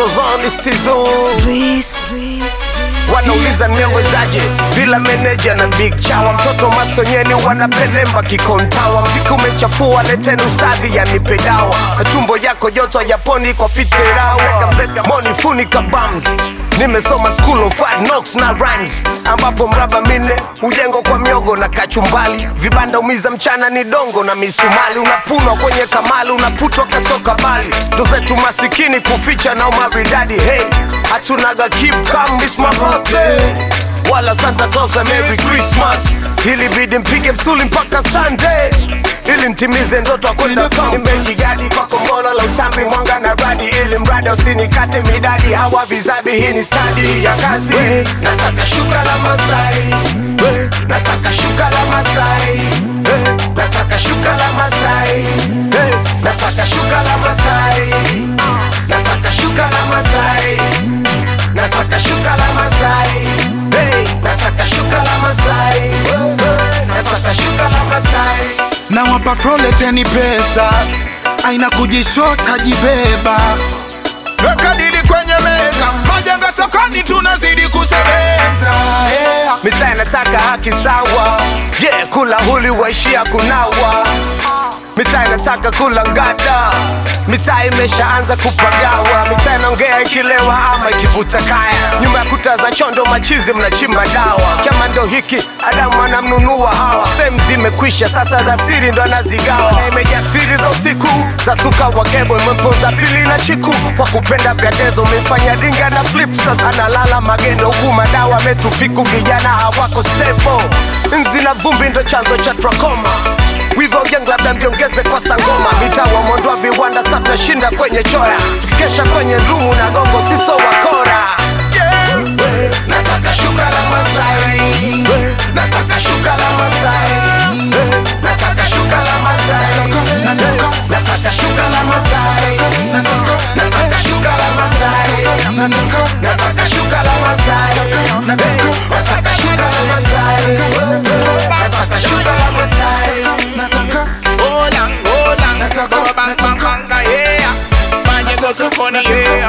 Central Zone is Tizo. Breeze. Wanauliza nimewezaje bila meneja na big chawa, mtoto masonyeni wanapelemba kikontawa, mziki umechafua, leteni usadhi yanipe dawa, na tumbo yako joto japoni kwa fiterawa, moni funika bums Nimesoma school of hard knocks na rhymes, ambapo mraba minne hujengwa kwa miogo na kachumbali, vibanda umiza mchana ni dongo na misumali, unapunwa kwenye kamali, unaputwa kasoka bali, ndo zetu masikini kuficha na umaridadi. Hey, hatunaga keep calm, it's my birthday wala Santa Claus a Merry Christmas. Ili bidi mpige msuli mpaka Sunday ili ntimize ndoto kwenda nimejigadi kwa kombolo la utambi mwanga na radi ili mradi usinikate midadi hawa vizabi hii ni stadi ya kazi nataka shuka la Masai Eh, nataka shuka la Masai Eh, nataka shuka la Masai Eh, nataka shuka la Masai nataka shuka la Masai nataka shuka la Masai hey, nataka shuka la Masai hey, nataka shuka la Masai na wapa froleteni pesa aina kujishota jibeba weka dili kwenye meza majenga sokoni tunazidi kusemeza yeah. mitaa inataka haki sawa je yeah, kula huli waishia kunawa mitaa inataka kula ngada mitaa imeshaanza kupagawa mitaa inaongea ikilewa ama ikivuta kaya nyuma ya kuta za chondo machizi mnachimba dawa kama ndo hiki adamu anamnunua hawa sehemu zimekwisha sasa za siri ndo anazigawa na imejaa siri za usiku za suka wa kebo imemponza pili na chiku kwa kupenda vya dezo umefanya dinga na flip sasa analala magendo huku madawa metupiku vijana hawako stable nzi na vumbi ndo chanzo cha trakoma wivo yang labda mjiongeze kwa sangoma mitawa mondoa viwanda sa tunashinda kwenye choya tukikesha kwenye rumu na gongo siso wakora yeah. nataka shuka la masai nataka shuka la masai nataka shuka la masai nataka shuka la masai nataka shuka la masai nataka shuka la masai nataka shuka la masai nataka shuka la masai Hola, hola, go bang bang bang, yeah. Manye go sokoni, yeah.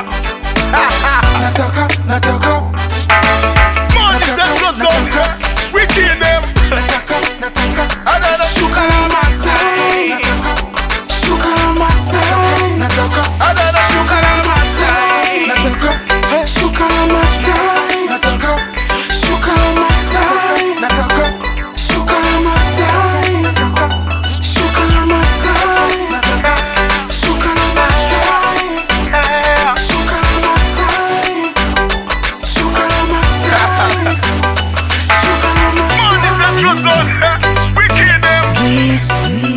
Nataka, nataka, Money Central Zone, we kill them. nataka, nataka, Another shuka la Masai, shuka la Masai, nataka, Another shuka la Masai, nataka, eh, shuka la Masai, nataka, shuka la Masai, nataka, shuka la Masai, nataka, shuka la Masai, nataka, shuka la Masai, shuka la Masai, shuka la Masai, shuka la Masai. Money Central Zone, we kill them. Breeze.